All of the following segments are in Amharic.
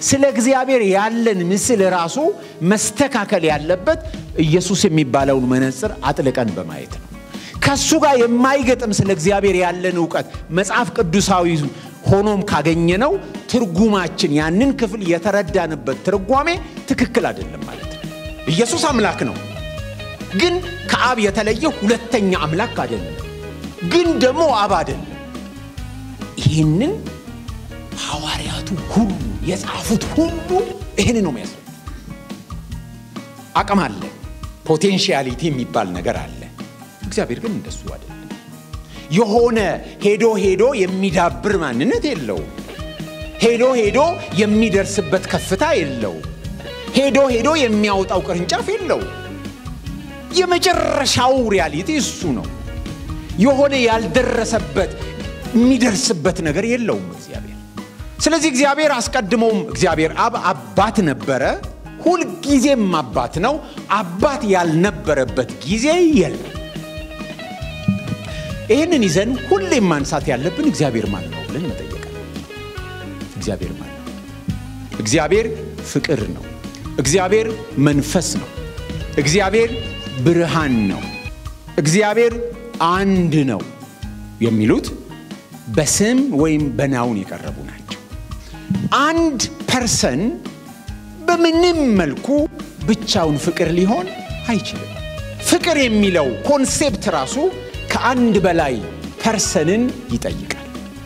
ስለ እግዚአብሔር ያለን ምስል ራሱ መስተካከል ያለበት ኢየሱስ የሚባለውን መነጽር አጥልቀን በማየት ነው። ከሱ ጋር የማይገጥም ስለ እግዚአብሔር ያለን እውቀት መጽሐፍ ቅዱሳዊ ሆኖም ካገኘነው ትርጉማችን ያንን ክፍል የተረዳንበት ትርጓሜ ትክክል አይደለም ማለት ነው። ኢየሱስ አምላክ ነው፣ ግን ከአብ የተለየ ሁለተኛ አምላክ አይደለም፣ ግን ደግሞ አብ አይደለም። ይህንን ሐዋርያቱ ሁሉ የጻፉት ሁሉ ይህን ነው የሚያስረዱ። አቅም አለ፣ ፖቴንሺያሊቲ የሚባል ነገር አለ። እግዚአብሔር ግን እንደሱ አይደለም። የሆነ ሄዶ ሄዶ የሚዳብር ማንነት የለውም። ሄዶ ሄዶ የሚደርስበት ከፍታ የለው። ሄዶ ሄዶ የሚያወጣው ቅርንጫፍ የለው። የመጨረሻው ሪያሊቲ እሱ ነው። የሆነ ያልደረሰበት የሚደርስበት ነገር የለውም እግዚአብሔር። ስለዚህ እግዚአብሔር አስቀድሞም እግዚአብሔር አብ አባት ነበረ፣ ሁልጊዜም አባት ነው። አባት ያልነበረበት ጊዜ የለም። ይህንን ይዘን ሁሌም ማንሳት ያለብን እግዚአብሔር ማን ነው ብለን መጠየቅ እግዚአብሔር ማን ነው? እግዚአብሔር ፍቅር ነው። እግዚአብሔር መንፈስ ነው። እግዚአብሔር ብርሃን ነው። እግዚአብሔር አንድ ነው የሚሉት በስም ወይም በናውን የቀረቡ ናቸው። አንድ ፐርሰን በምንም መልኩ ብቻውን ፍቅር ሊሆን አይችልም። ፍቅር የሚለው ኮንሴፕት ራሱ ከአንድ በላይ ፐርሰንን ይጠይቃል።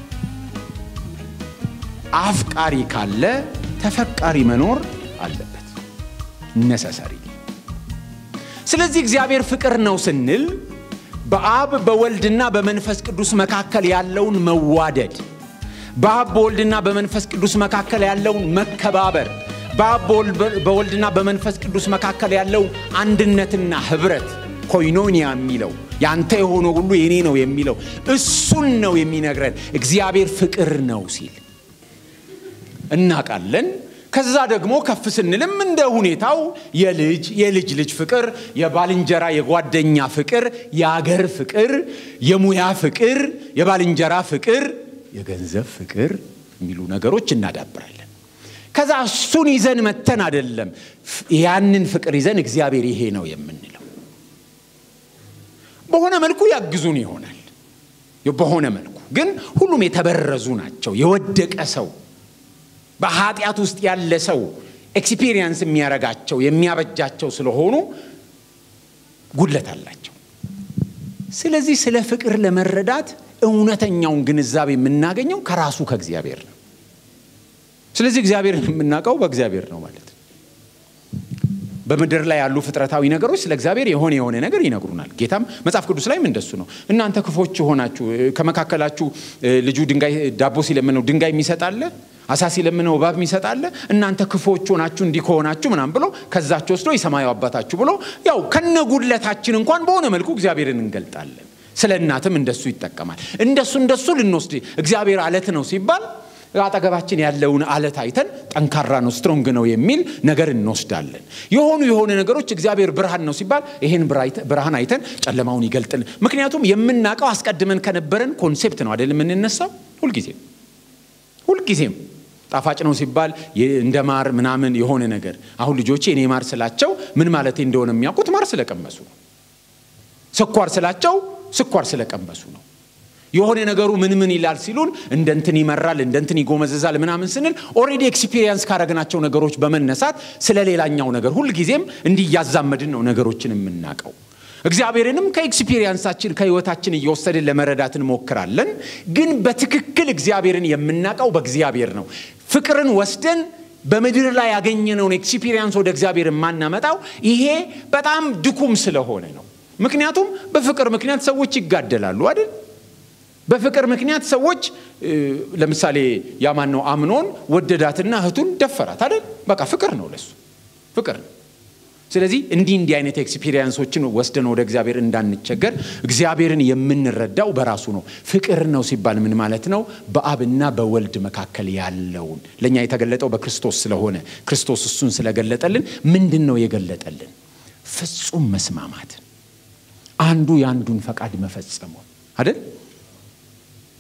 አፍቃሪ ካለ ተፈቃሪ መኖር አለበት ነሰሰሪ። ስለዚህ እግዚአብሔር ፍቅር ነው ስንል በአብ በወልድና በመንፈስ ቅዱስ መካከል ያለውን መዋደድ፣ በአብ በወልድና በመንፈስ ቅዱስ መካከል ያለውን መከባበር፣ በአብ በወልድና በመንፈስ ቅዱስ መካከል ያለውን አንድነትና ህብረት ኮይኖኒያ የሚለው ያንተ የሆነ ሁሉ የኔ ነው የሚለው እሱን ነው የሚነግረን። እግዚአብሔር ፍቅር ነው ሲል እናውቃለን። ከዛ ደግሞ ከፍ ስንልም እንደ ሁኔታው የልጅ የልጅ ልጅ ፍቅር፣ የባልንጀራ የጓደኛ ፍቅር፣ የአገር ፍቅር፣ የሙያ ፍቅር፣ የባልንጀራ ፍቅር፣ የገንዘብ ፍቅር የሚሉ ነገሮች እናዳብራለን። ከዛ እሱን ይዘን መተን አይደለም ያንን ፍቅር ይዘን እግዚአብሔር ይሄ ነው የምንለው። በሆነ መልኩ ያግዙን ይሆናል። በሆነ መልኩ ግን ሁሉም የተበረዙ ናቸው። የወደቀ ሰው በኃጢአት ውስጥ ያለ ሰው ኤክስፒሪየንስ የሚያረጋቸው የሚያበጃቸው ስለሆኑ ጉድለት አላቸው። ስለዚህ ስለ ፍቅር ለመረዳት እውነተኛውን ግንዛቤ የምናገኘው ከራሱ ከእግዚአብሔር ነው። ስለዚህ እግዚአብሔርን የምናውቀው በእግዚአብሔር ነው ማለት ነው። በምድር ላይ ያሉ ፍጥረታዊ ነገሮች ስለ እግዚአብሔር የሆነ የሆነ ነገር ይነግሩናል። ጌታም መጽሐፍ ቅዱስ ላይም እንደሱ ነው። እናንተ ክፎች ሆናችሁ ከመካከላችሁ ልጁ ድንጋይ ዳቦ ሲለምነው ድንጋይ የሚሰጣለ አሳ ሲለምነው እባብ የሚሰጣለ እናንተ ክፎች ሆናችሁ እንዲህ ከሆናችሁ ምናምን ብሎ ከዛችሁ ወስዶ የሰማዩ አባታችሁ ብሎ ያው ከነጉድለታችን እንኳን በሆነ መልኩ እግዚአብሔርን እንገልጣለን። ስለ እናትም እንደሱ ይጠቀማል። እንደሱ እንደሱ ልንወስድ እግዚአብሔር አለት ነው ሲባል አጠገባችን ያለውን አለት አይተን ጠንካራ ነው ስትሮንግ ነው የሚል ነገር እንወስዳለን። የሆኑ የሆነ ነገሮች እግዚአብሔር ብርሃን ነው ሲባል ይሄን ብርሃን አይተን ጨለማውን ይገልጥልን። ምክንያቱም የምናውቀው አስቀድመን ከነበረን ኮንሴፕት ነው አይደል የምንነሳው ሁልጊዜም ሁልጊዜም ጣፋጭ ነው ሲባል እንደ ማር ምናምን የሆነ ነገር አሁን ልጆቼ እኔ ማር ስላቸው ምን ማለት እንደሆነ የሚያውቁት ማር ስለቀመሱ ነው። ስኳር ስላቸው ስኳር ስለቀመሱ ነው። የሆነ ነገሩ ምን ምን ይላል ሲሉን እንደ እንትን ይመራል፣ እንደ እንትን ይጎመዘዛል ምናምን ስንል ኦሬዲ ኤክስፒሪየንስ ካረግናቸው ነገሮች በመነሳት ስለ ሌላኛው ነገር ሁልጊዜም እንዲያዛመድን ነው ነገሮችን የምናውቀው። እግዚአብሔርንም ከኤክስፒሪየንሳችን ከህይወታችን እየወሰድን ለመረዳት እንሞክራለን። ግን በትክክል እግዚአብሔርን የምናውቀው በእግዚአብሔር ነው። ፍቅርን ወስደን በምድር ላይ ያገኘነውን ኤክስፒሪየንስ ወደ እግዚአብሔር የማናመጣው ይሄ በጣም ድኩም ስለሆነ ነው። ምክንያቱም በፍቅር ምክንያት ሰዎች ይጋደላሉ አይደል? በፍቅር ምክንያት ሰዎች ለምሳሌ ያማን ነው አምኖን ወደዳትና እህቱን ደፈራት አይደል? በቃ ፍቅር ነው ለሱ ፍቅር ነው። ስለዚህ እንዲህ እንዲህ አይነት ኤክስፒሪየንሶችን ወስደን ወደ እግዚአብሔር እንዳንቸገር እግዚአብሔርን የምንረዳው በራሱ ነው። ፍቅር ነው ሲባል ምን ማለት ነው? በአብና በወልድ መካከል ያለውን ለእኛ የተገለጠው በክርስቶስ ስለሆነ ክርስቶስ እሱን ስለገለጠልን ምንድን ነው የገለጠልን? ፍጹም መስማማትን፣ አንዱ የአንዱን ፈቃድ መፈጸሙ አይደል?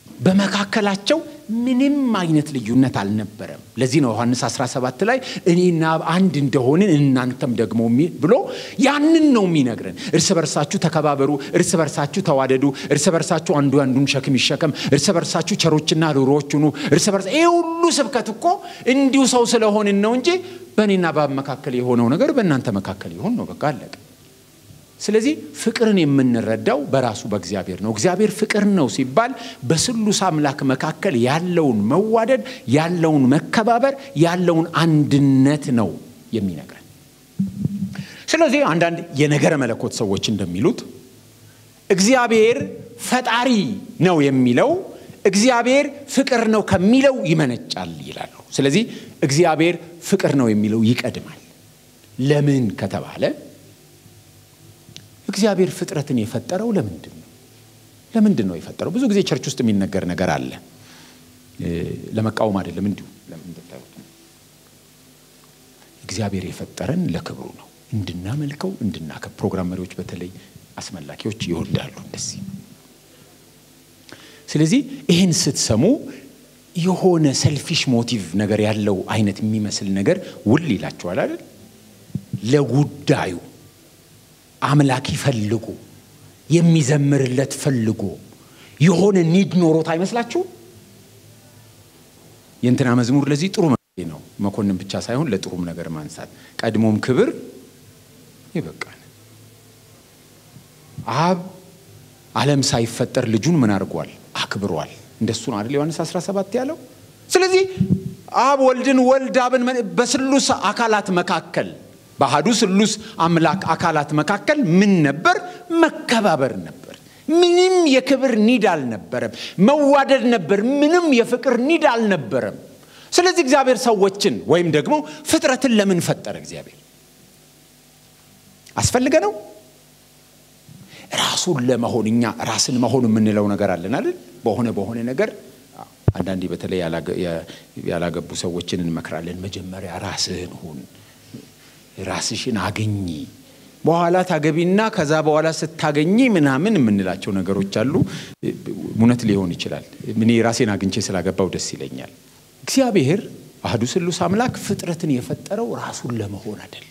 በመካከላቸው ምንም አይነት ልዩነት አልነበረም። ለዚህ ነው ዮሐንስ 17 ላይ እኔና አብ አንድ እንደሆንን እናንተም ደግሞ ብሎ ያንን ነው የሚነግረን። እርስ በርሳችሁ ተከባበሩ፣ እርስ በርሳችሁ ተዋደዱ፣ እርስ በርሳችሁ አንዱ አንዱን ሸክም ይሸከም፣ እርስ በርሳችሁ ቸሮችና ርኅሩኆች ሁኑ። እርስ በርሳ ይህ ሁሉ ስብከት እኮ እንዲሁ ሰው ስለሆንን ነው እንጂ በእኔና በአብ መካከል የሆነው ነገር በእናንተ መካከል ይሆን ነው። በቃ አለቀ። ስለዚህ ፍቅርን የምንረዳው በራሱ በእግዚአብሔር ነው። እግዚአብሔር ፍቅር ነው ሲባል በስሉስ አምላክ መካከል ያለውን መዋደድ፣ ያለውን መከባበር፣ ያለውን አንድነት ነው የሚነግረን። ስለዚህ አንዳንድ የነገረ መለኮት ሰዎች እንደሚሉት እግዚአብሔር ፈጣሪ ነው የሚለው እግዚአብሔር ፍቅር ነው ከሚለው ይመነጫል ይላሉ። ስለዚህ እግዚአብሔር ፍቅር ነው የሚለው ይቀድማል። ለምን ከተባለ እግዚአብሔር ፍጥረትን የፈጠረው ለምንድን ነው? ለምንድን ነው የፈጠረው? ብዙ ጊዜ ቸርች ውስጥ የሚነገር ነገር አለ። ለመቃወም አይደለም፣ እንዲሁ እንደምታዩት እግዚአብሔር የፈጠረን ለክብሩ ነው፣ እንድናመልከው፣ እንድናከብ። ፕሮግራም መሪዎች በተለይ አስመላኪዎች ይወዳሉ እንደዚህ። ስለዚህ ይህን ስትሰሙ የሆነ ሰልፊሽ ሞቲቭ ነገር ያለው አይነት የሚመስል ነገር ውል ይላችኋል አይደል? ለጉዳዩ አምላክ ፈልጎ የሚዘምርለት ፈልጎ የሆነ ኒድ ኖሮት አይመስላችሁ? የእንትና መዝሙር ለዚህ ጥሩ ነው። መኮንን ብቻ ሳይሆን ለጥሩም ነገር ማንሳት ቀድሞም ክብር ይበቃል። አብ ዓለም ሳይፈጠር ልጁን ምን አድርጓል? አክብሯል። እንደሱ ነው አይደል? ዮሐንስ 17 ያለው። ስለዚህ አብ ወልድን፣ ወልድ አብን በስሉስ አካላት መካከል በአሐዱ ስሉስ አምላክ አካላት መካከል ምን ነበር? መከባበር ነበር። ምንም የክብር ኒድ አልነበረም። መዋደድ ነበር። ምንም የፍቅር ኒድ አልነበረም። ስለዚህ እግዚአብሔር ሰዎችን ወይም ደግሞ ፍጥረትን ለምን ፈጠረ? እግዚአብሔር አስፈልገ ነው ራሱን ለመሆን እኛ ራስን መሆን የምንለው ነገር አለን አይደል? በሆነ በሆነ ነገር አንዳንዴ በተለይ ያላገቡ ሰዎችን እንመክራለን። መጀመሪያ ራስህን ሁን ራስሽን አገኚ በኋላ ታገቢና ከዛ በኋላ ስታገኚ ምናምን የምንላቸው ነገሮች አሉ። እውነት ሊሆን ይችላል። እኔ ራሴን አግኝቼ ስላገባው ደስ ይለኛል። እግዚአብሔር አህዱ ስሉስ አምላክ ፍጥረትን የፈጠረው ራሱን ለመሆን አይደለም።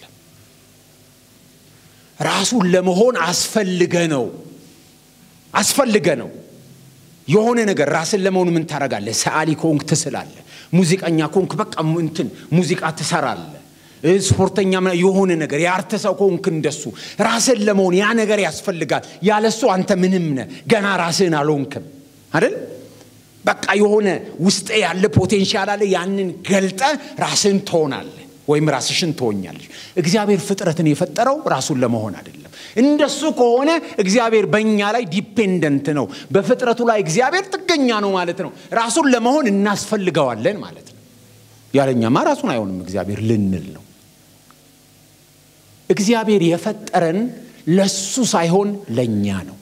ራሱን ለመሆን አስፈልገ ነው አስፈልገ ነው የሆነ ነገር ራስን ለመሆን ምን ታደርጋለህ? ሰዓሊ ከሆንክ ትስላለህ። ሙዚቀኛ ከሆንክ በቃ እንትን ሙዚቃ ትሰራለህ። ስፖርተኛ የሆነ ነገር የአርት ሰው ከሆንክ እንደሱ ራስን ለመሆን ያ ነገር ያስፈልጋል። ያለሱ አንተ ምንም ነህ፣ ገና ራስህን አልሆንክም አይደል? በቃ የሆነ ውስጥ ያለ ፖቴንሻል አለ። ያንን ገልጠ ራስህን ትሆናለህ ወይም ራስሽን ትሆኛለሽ። እግዚአብሔር ፍጥረትን የፈጠረው ራሱን ለመሆን አይደለም። እንደሱ ከሆነ እግዚአብሔር በእኛ ላይ ዲፔንደንት ነው። በፍጥረቱ ላይ እግዚአብሔር ጥገኛ ነው ማለት ነው። ራሱን ለመሆን እናስፈልገዋለን ማለት ነው። ያለኛማ ራሱን አይሆንም እግዚአብሔር ልንል ነው። እግዚአብሔር የፈጠረን ለሱ ሳይሆን ለእኛ ነው።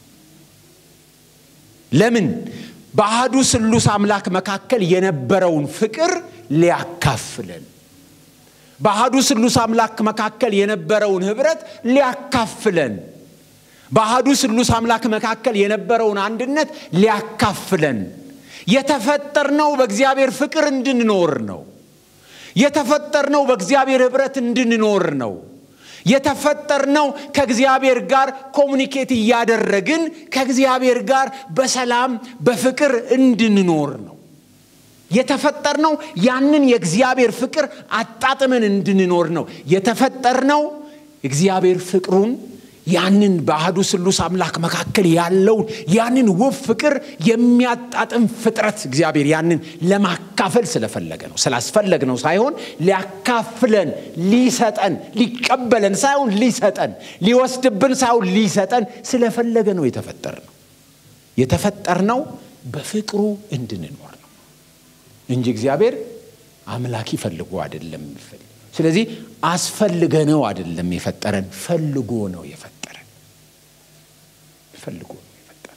ለምን? በአህዱ ስሉስ አምላክ መካከል የነበረውን ፍቅር ሊያካፍለን በአህዱ ስሉስ አምላክ መካከል የነበረውን ህብረት ሊያካፍለን በአህዱ ስሉስ አምላክ መካከል የነበረውን አንድነት ሊያካፍለን የተፈጠርነው በእግዚአብሔር ፍቅር እንድንኖር ነው። የተፈጠርነው በእግዚአብሔር ህብረት እንድንኖር ነው። የተፈጠርነው ከእግዚአብሔር ጋር ኮሚኒኬት እያደረግን ከእግዚአብሔር ጋር በሰላም በፍቅር እንድንኖር ነው። የተፈጠርነው ያንን የእግዚአብሔር ፍቅር አጣጥመን እንድንኖር ነው። የተፈጠርነው እግዚአብሔር ፍቅሩን ያንን በአህዱ ስሉስ አምላክ መካከል ያለውን ያንን ውብ ፍቅር የሚያጣጥም ፍጥረት እግዚአብሔር ያንን ለማካፈል ስለፈለገ ነው። ስላስፈለግ ነው ሳይሆን ሊያካፍለን፣ ሊሰጠን፣ ሊቀበለን ሳይሆን ሊሰጠን፣ ሊወስድብን ሳይሆን ሊሰጠን ስለፈለገ ነው የተፈጠርነው። የተፈጠርነው በፍቅሩ እንድንኖር ነው እንጂ እግዚአብሔር አምላክ ይፈልጎ አይደለም የሚፈልግ ስለዚህ አስፈልገ ነው አይደለም የፈጠረን፣ ፈልጎ ነው የፈጠረን። ፈልጎ ነው የፈጠረን።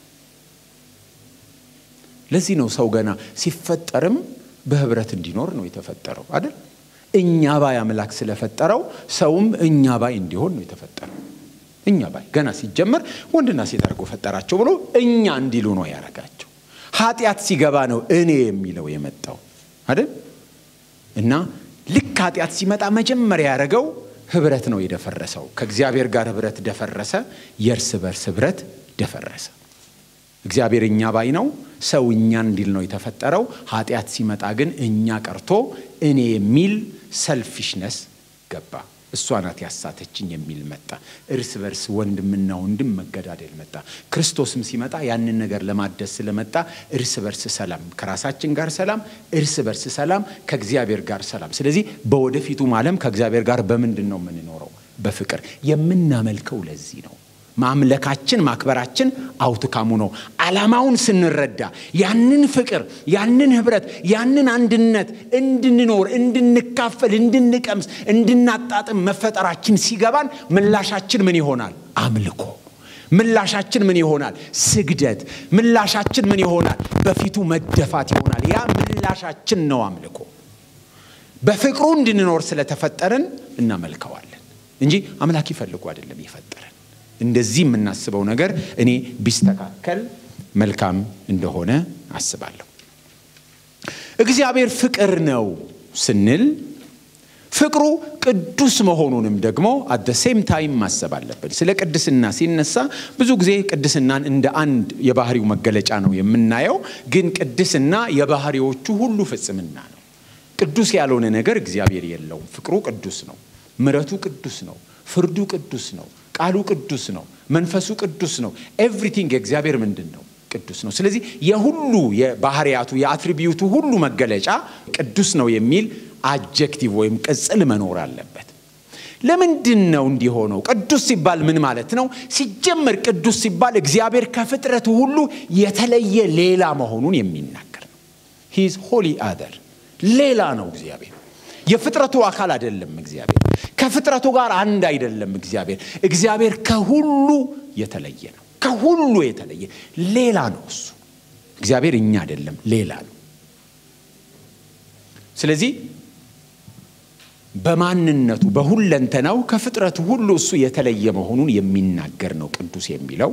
ለዚህ ነው ሰው ገና ሲፈጠርም በህብረት እንዲኖር ነው የተፈጠረው አይደል? እኛ ባይ አምላክ ስለፈጠረው ሰውም እኛ ባይ እንዲሆን ነው የተፈጠረው። እኛ ባይ ገና ሲጀመር ወንድና ሴት አድርጎ ፈጠራቸው ብሎ እኛ እንዲሉ ነው ያደረጋቸው። ኃጢአት ሲገባ ነው እኔ የሚለው የመጣው አይደል? እና ልክ ኃጢአት ሲመጣ መጀመሪያ ያደረገው ህብረት ነው የደፈረሰው። ከእግዚአብሔር ጋር ህብረት ደፈረሰ። የእርስ በርስ ህብረት ደፈረሰ። እግዚአብሔር እኛ ባይ ነው፣ ሰው እኛ እንዲል ነው የተፈጠረው። ኃጢአት ሲመጣ ግን እኛ ቀርቶ እኔ የሚል ሰልፊሽነስ ገባ። እሷ ናት ያሳተችኝ የሚል መጣ። እርስ በርስ ወንድምና ወንድም መገዳደል መጣ። ክርስቶስም ሲመጣ ያንን ነገር ለማደስ ስለመጣ እርስ በርስ ሰላም፣ ከራሳችን ጋር ሰላም፣ እርስ በርስ ሰላም፣ ከእግዚአብሔር ጋር ሰላም። ስለዚህ በወደፊቱም ዓለም ከእግዚአብሔር ጋር በምንድን ነው የምንኖረው? በፍቅር የምናመልከው ለዚህ ነው። ማምለካችን ማክበራችን አውትካሙ ነው። ዓላማውን ስንረዳ ያንን ፍቅር፣ ያንን ህብረት፣ ያንን አንድነት እንድንኖር፣ እንድንካፈል፣ እንድንቀምስ፣ እንድናጣጥም መፈጠራችን ሲገባን ምላሻችን ምን ይሆናል? አምልኮ። ምላሻችን ምን ይሆናል? ስግደት። ምላሻችን ምን ይሆናል? በፊቱ መደፋት ይሆናል። ያ ምላሻችን ነው አምልኮ። በፍቅሩ እንድንኖር ስለተፈጠርን እናመልከዋለን እንጂ አምላክ ይፈልጉ አይደለም የፈጠረን። እንደዚህ የምናስበው ነገር እኔ ቢስተካከል መልካም እንደሆነ አስባለሁ። እግዚአብሔር ፍቅር ነው ስንል ፍቅሩ ቅዱስ መሆኑንም ደግሞ አደ ሴም ታይም ማሰብ አለብን። ስለ ቅድስና ሲነሳ ብዙ ጊዜ ቅድስናን እንደ አንድ የባህሪው መገለጫ ነው የምናየው። ግን ቅድስና የባህሪዎቹ ሁሉ ፍጽምና ነው። ቅዱስ ያልሆነ ነገር እግዚአብሔር የለውም። ፍቅሩ ቅዱስ ነው። ምረቱ ቅዱስ ነው። ፍርዱ ቅዱስ ነው። ቃሉ ቅዱስ ነው። መንፈሱ ቅዱስ ነው። ኤቭሪቲንግ የእግዚአብሔር ምንድን ነው? ቅዱስ ነው። ስለዚህ የሁሉ የባህሪያቱ የአትሪቢዩቱ ሁሉ መገለጫ ቅዱስ ነው የሚል አጀክቲቭ ወይም ቅጽል መኖር አለበት። ለምንድን ነው እንዲሆነው? ቅዱስ ሲባል ምን ማለት ነው? ሲጀመር ቅዱስ ሲባል እግዚአብሔር ከፍጥረቱ ሁሉ የተለየ ሌላ መሆኑን የሚናገር ነው። ሂዝ ሆሊ አደር ሌላ ነው እግዚአብሔር የፍጥረቱ አካል አይደለም። እግዚአብሔር ከፍጥረቱ ጋር አንድ አይደለም። እግዚአብሔር እግዚአብሔር ከሁሉ የተለየ ነው። ከሁሉ የተለየ ሌላ ነው። እሱ እግዚአብሔር እኛ አይደለም፣ ሌላ ነው። ስለዚህ በማንነቱ በሁለንተናው ከፍጥረቱ ሁሉ እሱ የተለየ መሆኑን የሚናገር ነው ቅዱስ የሚለው።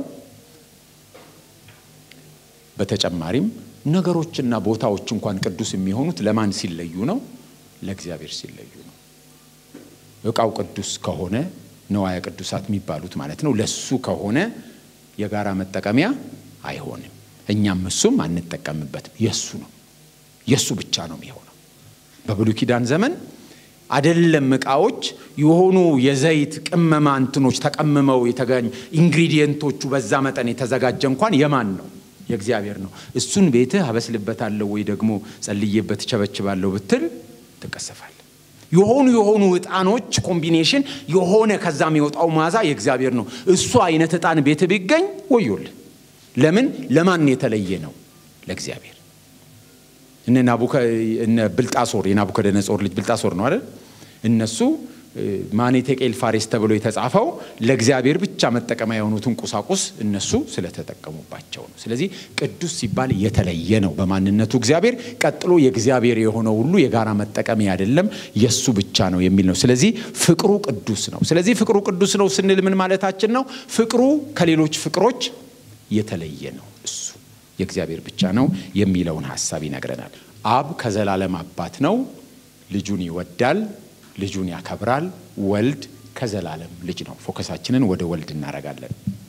በተጨማሪም ነገሮችና ቦታዎች እንኳን ቅዱስ የሚሆኑት ለማን ሲለዩ ነው? ለእግዚአብሔር ሲለዩ ነው። እቃው ቅዱስ ከሆነ ነዋያ ቅዱሳት የሚባሉት ማለት ነው። ለሱ ከሆነ የጋራ መጠቀሚያ አይሆንም። እኛም እሱም አንጠቀምበትም። የሱ ነው፣ የሱ ብቻ ነው የሚሆነው። በብሉይ ኪዳን ዘመን አደለም እቃዎች የሆኑ የዘይት ቅመማ እንትኖች ተቀምመው የተገኙ ኢንግሪዲየንቶቹ በዛ መጠን የተዘጋጀ እንኳን የማን ነው? የእግዚአብሔር ነው። እሱን ቤትህ አበስልበታለሁ ወይ ደግሞ ጸልዬበት ቸበችባለሁ ብትል ትቀሰፋል። የሆኑ የሆኑ እጣኖች ኮምቢኔሽን የሆነ ከዛ የሚወጣው መዓዛ የእግዚአብሔር ነው። እሱ አይነት እጣን ቤት ቢገኝ ወዮል። ለምን? ለማን የተለየ ነው? ለእግዚአብሔር። እነ ብልጣሶር የናቡከደነጾር ልጅ ብልጣሶር ነው አይደል? እነሱ ማኔ ቴቄል ፋሬስ ተብሎ የተጻፈው ለእግዚአብሔር ብቻ መጠቀሚያ የሆኑትን ቁሳቁስ እነሱ ስለተጠቀሙባቸው ነው። ስለዚህ ቅዱስ ሲባል የተለየ ነው በማንነቱ እግዚአብሔር። ቀጥሎ የእግዚአብሔር የሆነው ሁሉ የጋራ መጠቀሚያ አይደለም፣ የእሱ ብቻ ነው የሚል ነው። ስለዚህ ፍቅሩ ቅዱስ ነው። ስለዚህ ፍቅሩ ቅዱስ ነው ስንል ምን ማለታችን ነው? ፍቅሩ ከሌሎች ፍቅሮች የተለየ ነው። እሱ የእግዚአብሔር ብቻ ነው የሚለውን ሀሳብ ይነግረናል። አብ ከዘላለም አባት ነው፣ ልጁን ይወዳል ልጁን ያከብራል። ወልድ ከዘላለም ልጅ ነው። ፎከሳችንን ወደ ወልድ እናደርጋለን።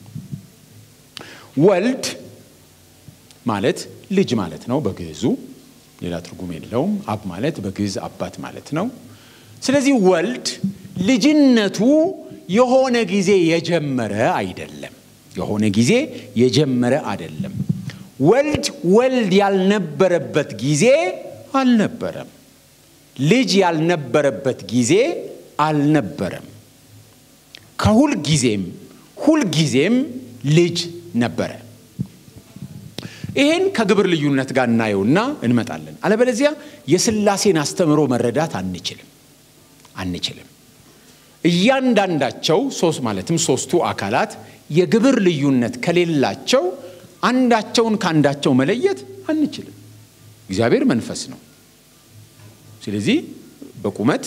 ወልድ ማለት ልጅ ማለት ነው በግዕዙ፣ ሌላ ትርጉም የለውም። አብ ማለት በግዕዝ አባት ማለት ነው። ስለዚህ ወልድ ልጅነቱ የሆነ ጊዜ የጀመረ አይደለም። የሆነ ጊዜ የጀመረ አይደለም። ወልድ ወልድ ያልነበረበት ጊዜ አልነበረም። ልጅ ያልነበረበት ጊዜ አልነበረም። ከሁል ጊዜም ሁል ጊዜም ልጅ ነበረ። ይህን ከግብር ልዩነት ጋር እናየውና እንመጣለን። አለበለዚያ የሥላሴን አስተምሮ መረዳት አንችልም አንችልም። እያንዳንዳቸው ሶስት ማለትም ሶስቱ አካላት የግብር ልዩነት ከሌላቸው አንዳቸውን ከአንዳቸው መለየት አንችልም። እግዚአብሔር መንፈስ ነው። ስለዚህ በቁመት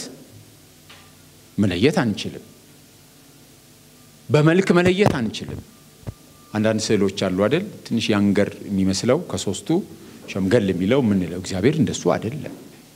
መለየት አንችልም። በመልክ መለየት አንችልም። አንዳንድ ስዕሎች አሉ አይደል? ትንሽ ያንገር የሚመስለው ከሶስቱ ሸምገል የሚለው የምንለው እግዚአብሔር እንደሱ አይደለም።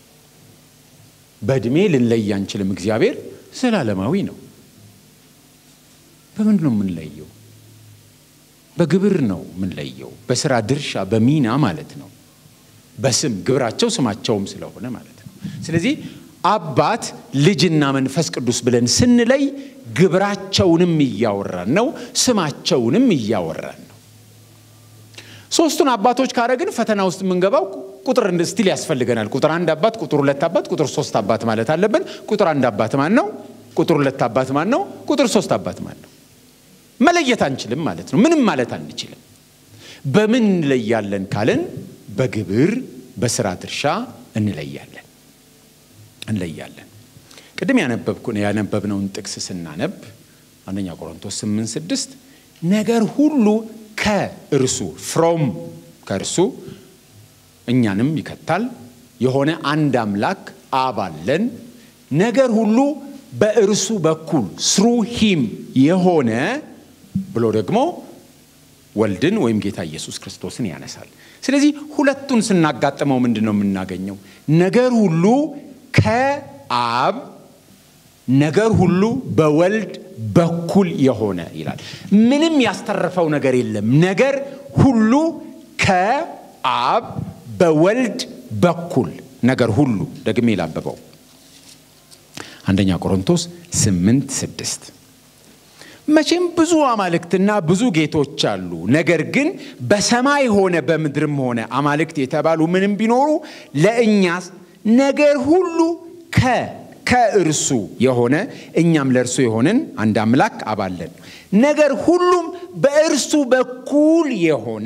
በእድሜ ልንለይ አንችልም። እግዚአብሔር ዘላለማዊ ነው። በምንድን ነው የምንለየው? በግብር ነው የምንለየው። በስራ ድርሻ፣ በሚና ማለት ነው። በስም ግብራቸው ስማቸውም ስለሆነ ማለት ነው። ስለዚህ አባት ልጅና መንፈስ ቅዱስ ብለን ስንለይ ግብራቸውንም እያወራን ነው፣ ስማቸውንም እያወራን ነው። ሶስቱን አባቶች ካረግን ፈተና ውስጥ የምንገባው ቁጥር ስቲል ያስፈልገናል። ቁጥር አንድ አባት፣ ቁጥር ሁለት አባት፣ ቁጥር ሶስት አባት ማለት አለብን። ቁጥር አንድ አባት ማን ነው? ቁጥር ሁለት አባት ማን ነው? ቁጥር ሶስት አባት ማን ነው? መለየት አንችልም ማለት ነው። ምንም ማለት አንችልም። በምን እንለያለን ካልን በግብር በስራ ድርሻ እንለያለን እንለያለን። ቅድም ያነበብነውን ጥቅስ ስናነብ አንደኛ ቆሮንቶስ 8 ስድስት ነገር ሁሉ ከእርሱ ፍሮም ከእርሱ እኛንም ይከታል የሆነ አንድ አምላክ አብ አለን። ነገር ሁሉ በእርሱ በኩል ስሩ ሂም የሆነ ብሎ ደግሞ ወልድን ወይም ጌታ ኢየሱስ ክርስቶስን ያነሳል። ስለዚህ ሁለቱን ስናጋጥመው ምንድን ነው የምናገኘው? ነገር ሁሉ ከአብ ነገር ሁሉ በወልድ በኩል የሆነ ይላል። ምንም ያስተረፈው ነገር የለም። ነገር ሁሉ ከአብ በወልድ በኩል ነገር ሁሉ ደግሜ ላበበው አንደኛ ቆሮንቶስ ስምንት ስድስት መቼም ብዙ አማልክትና ብዙ ጌቶች አሉ። ነገር ግን በሰማይ ሆነ በምድርም ሆነ አማልክት የተባሉ ምንም ቢኖሩ ለእኛስ ነገር ሁሉ ከ ከእርሱ የሆነ እኛም ለእርሱ የሆንን አንድ አምላክ አባለን። ነገር ሁሉም በእርሱ በኩል የሆነ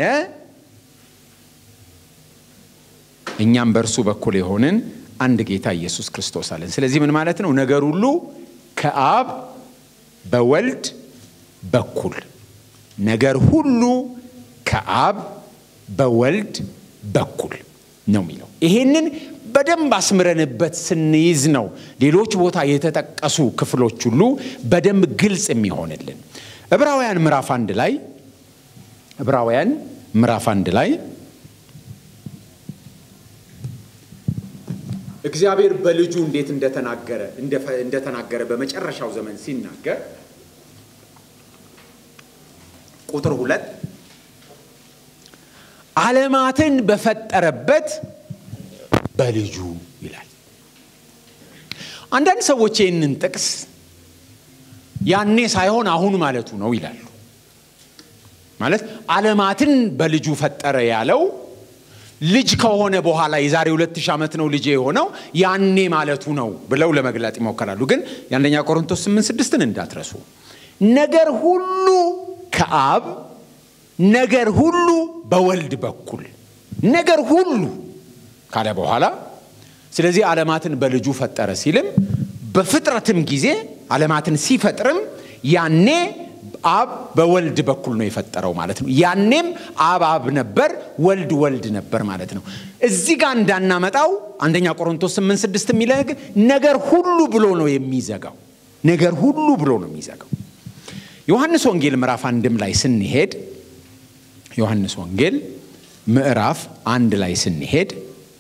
እኛም በእርሱ በኩል የሆንን አንድ ጌታ ኢየሱስ ክርስቶስ አለን። ስለዚህ ምን ማለት ነው? ነገር ሁሉ ከአብ በወልድ በኩል ነገር ሁሉ ከአብ በወልድ በኩል ነው የሚለው። ይሄንን በደንብ አስምረንበት ስንይዝ ነው ሌሎች ቦታ የተጠቀሱ ክፍሎች ሁሉ በደንብ ግልጽ የሚሆንልን። ዕብራውያን ምዕራፍ አንድ ላይ ዕብራውያን ምዕራፍ አንድ ላይ እግዚአብሔር በልጁ እንዴት እንደተናገረ እንደተናገረ በመጨረሻው ዘመን ሲናገር ቁጥር ሁለት ዓለማትን በፈጠረበት በልጁ ይላል። አንዳንድ ሰዎች ይህንን ጥቅስ ያኔ ሳይሆን አሁን ማለቱ ነው ይላሉ። ማለት ዓለማትን በልጁ ፈጠረ ያለው ልጅ ከሆነ በኋላ የዛሬ ሁለት ሺህ ዓመት ነው ልጅ የሆነው ያኔ ማለቱ ነው ብለው ለመግለጥ ይሞከራሉ። ግን የአንደኛ ቆሮንቶስ ስምንት ስድስትን እንዳትረሱ። ነገር ሁሉ ከአብ ነገር ሁሉ በወልድ በኩል ነገር ሁሉ ካለ በኋላ ስለዚህ ዓለማትን በልጁ ፈጠረ ሲልም በፍጥረትም ጊዜ ዓለማትን ሲፈጥርም ያኔ አብ በወልድ በኩል ነው የፈጠረው ማለት ነው። ያኔም አብ አብ ነበር፣ ወልድ ወልድ ነበር ማለት ነው። እዚህ ጋር እንዳናመጣው አንደኛ ቆሮንቶስ 8 6 የሚለው ነገር ሁሉ ብሎ ነው የሚዘጋው። ነገር ሁሉ ብሎ ነው የሚዘጋው። ዮሐንስ ወንጌል ምዕራፍ አንድም ላይ ስንሄድ ዮሐንስ ወንጌል ምዕራፍ አንድ ላይ ስንሄድ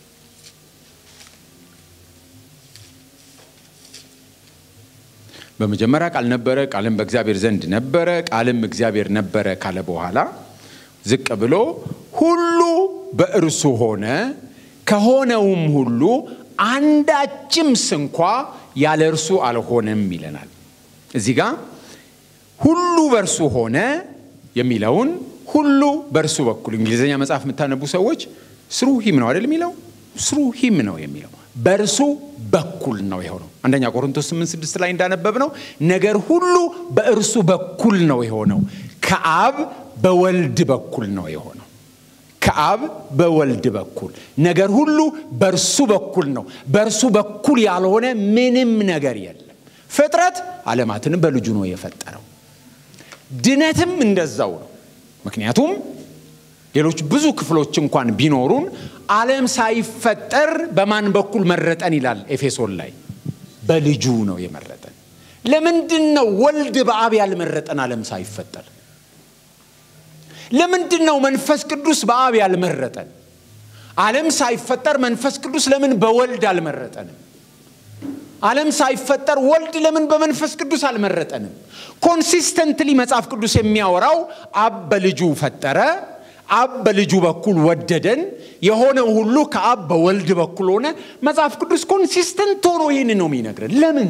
በመጀመሪያ ቃል ነበረ፣ ቃልም በእግዚአብሔር ዘንድ ነበረ፣ ቃልም እግዚአብሔር ነበረ ካለ በኋላ ዝቅ ብሎ ሁሉ በእርሱ ሆነ፣ ከሆነውም ሁሉ አንዳችም ስንኳ ያለ እርሱ አልሆነም ይለናል። እዚህ ጋ ሁሉ በእርሱ ሆነ የሚለውን ሁሉ በእርሱ በኩል እንግሊዝኛ መጽሐፍ የምታነቡ ሰዎች ስሩ ሂም ነው አይደል የሚለው ስሩ ሂም ነው የሚለው በእርሱ በኩል ነው የሆነው። አንደኛ ቆሮንቶስ 8 6 ላይ እንዳነበብ ነው ነገር ሁሉ በእርሱ በኩል ነው የሆነው። ከአብ በወልድ በኩል ነው የሆነው። ከአብ በወልድ በኩል ነገር ሁሉ በእርሱ በኩል ነው። በእርሱ በኩል ያልሆነ ምንም ነገር የለም። ፍጥረት ዓለማትንም በልጁ ነው የፈጠረው። ድነትም እንደዛው ነው። ምክንያቱም ሌሎች ብዙ ክፍሎች እንኳን ቢኖሩን ዓለም ሳይፈጠር በማን በኩል መረጠን ይላል ኤፌሶን ላይ በልጁ ነው የመረጠን። ለምንድን ነው ወልድ በአብ ያልመረጠን ዓለም ሳይፈጠር? ለምንድን ነው መንፈስ ቅዱስ በአብ ያልመረጠን? ዓለም ሳይፈጠር መንፈስ ቅዱስ ለምን በወልድ አልመረጠንም? ዓለም ሳይፈጠር ወልድ ለምን በመንፈስ ቅዱስ አልመረጠንም? ኮንሲስተንትሊ መጽሐፍ ቅዱስ የሚያወራው አብ በልጁ ፈጠረ፣ አብ በልጁ በኩል ወደደን፣ የሆነው ሁሉ ከአብ በወልድ በኩል ሆነ። መጽሐፍ ቅዱስ ኮንሲስተንት ሆኖ ይህን ነው የሚነግረን። ለምን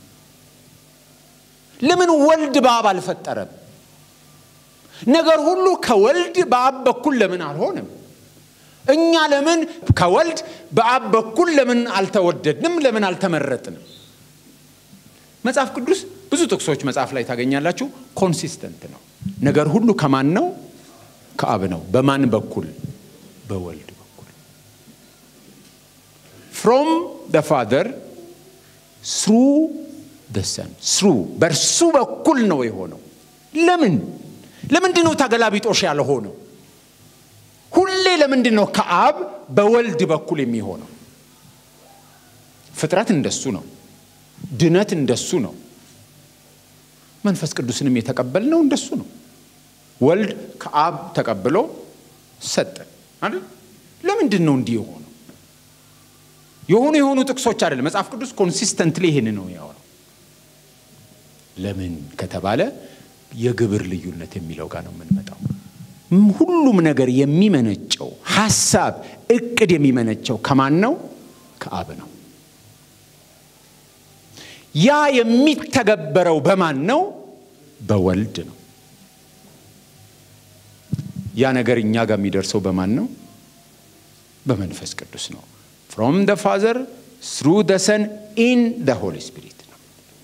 ለምን ወልድ በአብ አልፈጠረም? ነገር ሁሉ ከወልድ በአብ በኩል ለምን አልሆነም? እኛ ለምን ከወልድ በአብ በኩል ለምን አልተወደድንም? ለምን አልተመረጥንም? መጽሐፍ ቅዱስ ብዙ ጥቅሶች መጽሐፍ ላይ ታገኛላችሁ። ኮንሲስተንት ነው። ነገር ሁሉ ከማን ነው? ከአብ ነው። በማን በኩል? በወልድ በኩል ፍሮም ደ ፋዘር ስሩ ደ ሰን ስሩ በእርሱ በኩል ነው የሆነው። ለምን ለምንድን ነው ተገላቢጦሽ ያልሆነው? ሁሌ ለምንድን ነው ከአብ በወልድ በኩል የሚሆነው? ፍጥረት እንደሱ ነው። ድነት እንደሱ ነው። መንፈስ ቅዱስንም የተቀበልነው እንደሱ ነው። ወልድ ከአብ ተቀብሎ ሰጠን አይደል? ለምንድን ነው እንዲህ የሆነው? የሆኑ የሆኑ ጥቅሶች አይደለም። መጽሐፍ ቅዱስ ኮንሲስተንትሊ ይህን ነው ያወራው። ለምን ከተባለ የግብር ልዩነት የሚለው ጋር ነው የምንመጣው። ሁሉም ነገር የሚመነጨው ሐሳብ፣ እቅድ የሚመነጨው ከማን ነው? ከአብ ነው። ያ የሚተገበረው በማን ነው? በወልድ ነው። ያ ነገር እኛ ጋር የሚደርሰው በማን ነው? በመንፈስ ቅዱስ ነው። ፍሮም ደ ፋዘር ስሩ ደ ሰን ኢን ደ ሆሊ ስፒሪት ነው።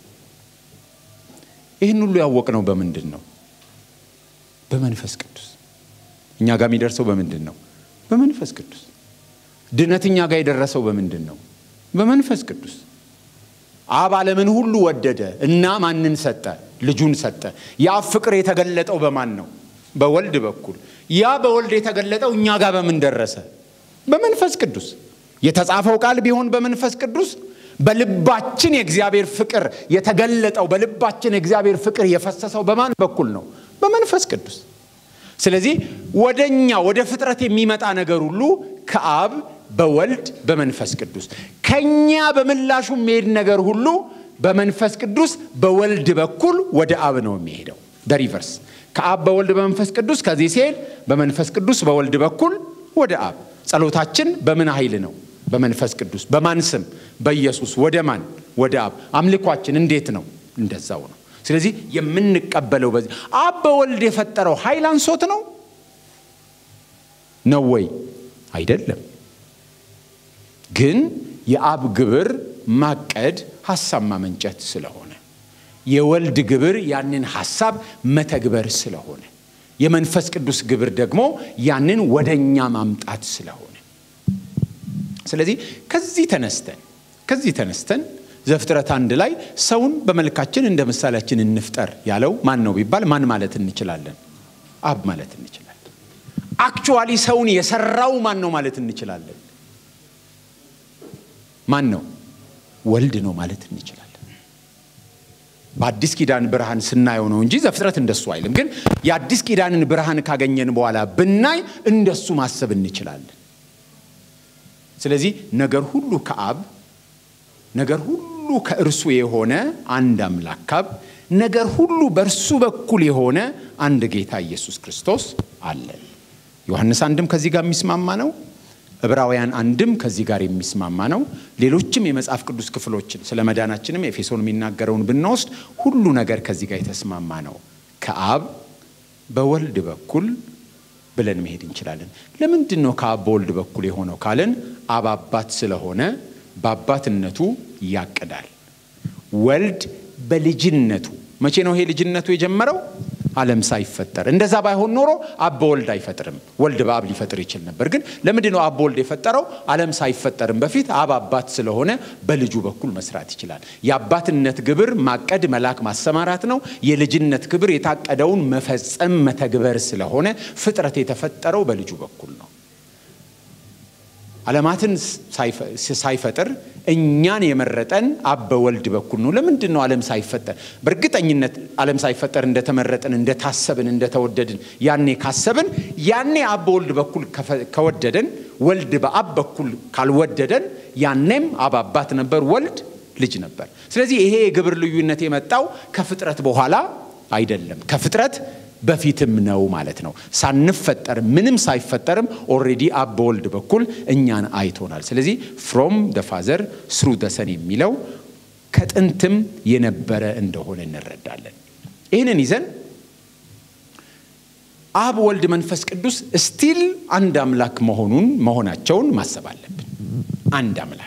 ይህን ሁሉ ያወቅነው በምንድን ነው? በመንፈስ ቅዱስ። እኛ ጋር የሚደርሰው በምንድን ነው? በመንፈስ ቅዱስ። ድነት እኛ ጋር የደረሰው በምንድን ነው? በመንፈስ ቅዱስ። አብ ዓለምን ሁሉ ወደደ እና ማንን ሰጠ? ልጁን ሰጠ። ያ ፍቅር የተገለጠው በማን ነው? በወልድ በኩል። ያ በወልድ የተገለጠው እኛ ጋር በምን ደረሰ? በመንፈስ ቅዱስ። የተጻፈው ቃል ቢሆን በመንፈስ ቅዱስ፣ በልባችን የእግዚአብሔር ፍቅር የተገለጠው በልባችን የእግዚአብሔር ፍቅር የፈሰሰው በማን በኩል ነው? በመንፈስ ቅዱስ። ስለዚህ ወደ እኛ ወደ ፍጥረት የሚመጣ ነገር ሁሉ ከአብ በወልድ በመንፈስ ቅዱስ ከኛ በምላሹ የሚሄድ ነገር ሁሉ በመንፈስ ቅዱስ በወልድ በኩል ወደ አብ ነው የሚሄደው። ደሪቨርስ ከአብ በወልድ በመንፈስ ቅዱስ ከዚህ ሲሄድ በመንፈስ ቅዱስ በወልድ በኩል ወደ አብ። ጸሎታችን በምን ኃይል ነው? በመንፈስ ቅዱስ። በማን ስም? በኢየሱስ። ወደ ማን? ወደ አብ። አምልኳችን እንዴት ነው? እንደዛው ነው። ስለዚህ የምንቀበለው በዚህ አብ በወልድ የፈጠረው ኃይል አንሶት ነው ነው ወይ? አይደለም። ግን የአብ ግብር ማቀድ ሐሳብ ማመንጨት ስለሆነ የወልድ ግብር ያንን ሐሳብ መተግበር ስለሆነ የመንፈስ ቅዱስ ግብር ደግሞ ያንን ወደኛ ማምጣት ስለሆነ ስለዚህ ከዚህ ተነስተን ከዚህ ተነስተን ዘፍጥረት አንድ ላይ ሰውን በመልካችን እንደ ምሳሌያችን እንፍጠር ያለው ማን ነው ቢባል ማን ማለት እንችላለን? አብ ማለት እንችላለን። አክቹዋሊ ሰውን የሰራው ማን ነው ማለት እንችላለን? ማን ነው? ወልድ ነው ማለት እንችላለን። በአዲስ ኪዳን ብርሃን ስናየው ነው እንጂ ዘፍጥረት እንደሱ አይልም። ግን የአዲስ ኪዳንን ብርሃን ካገኘን በኋላ ብናይ እንደሱ ማሰብ እንችላለን። ስለዚህ ነገር ሁሉ ከአብ ነገር ሁሉ ከእርሱ የሆነ አንድ አምላክ አብ ነገር ሁሉ በእርሱ በኩል የሆነ አንድ ጌታ ኢየሱስ ክርስቶስ አለን። ዮሐንስ አንድም ከዚህ ጋር የሚስማማ ነው። ዕብራውያን አንድም ከዚህ ጋር የሚስማማ ነው። ሌሎችም የመጽሐፍ ቅዱስ ክፍሎችን ስለ መዳናችንም ኤፌሶን የሚናገረውን ብንወስድ ሁሉ ነገር ከዚህ ጋር የተስማማ ነው። ከአብ በወልድ በኩል ብለን መሄድ እንችላለን። ለምንድን ነው ከአብ በወልድ በኩል የሆነው ካልን አብ አባት ስለሆነ በአባትነቱ ያቅዳል። ወልድ በልጅነቱ መቼ ነው ይሄ ልጅነቱ የጀመረው? ዓለም ሳይፈጠር። እንደዛ ባይሆን ኖሮ አብ በወልድ አይፈጥርም። ወልድ በአብ ሊፈጥር ይችል ነበር። ግን ለምንድን ነው አብ በወልድ የፈጠረው? ዓለም ሳይፈጠርም በፊት አብ አባት ስለሆነ በልጁ በኩል መስራት ይችላል። የአባትነት ግብር ማቀድ፣ መላክ፣ ማሰማራት ነው። የልጅነት ግብር የታቀደውን መፈጸም፣ መተግበር ስለሆነ ፍጥረት የተፈጠረው በልጁ በኩል ነው። ዓለማትን ሳይፈጥር እኛን የመረጠን አብ በወልድ በኩል ነው። ለምንድን ነው ዓለም ሳይፈጠር? በእርግጠኝነት ዓለም ሳይፈጠር እንደተመረጥን፣ እንደታሰብን፣ እንደተወደድን ያኔ ካሰብን ያኔ አብ በወልድ በኩል ከወደደን፣ ወልድ በአብ በኩል ካልወደደን ያኔም አብ አባት ነበር፣ ወልድ ልጅ ነበር። ስለዚህ ይሄ የግብር ልዩነት የመጣው ከፍጥረት በኋላ አይደለም፣ ከፍጥረት በፊትም ነው ማለት ነው። ሳንፈጠር ምንም ሳይፈጠርም ኦልሬዲ አብ በወልድ በኩል እኛን አይቶናል። ስለዚህ ፍሮም ደ ፋዘር ስሩ ደ ሰን የሚለው ከጥንትም የነበረ እንደሆነ እንረዳለን። ይህንን ይዘን አብ፣ ወልድ፣ መንፈስ ቅዱስ ስቲል አንድ አምላክ መሆኑን መሆናቸውን ማሰብ አለብን። አንድ አምላክ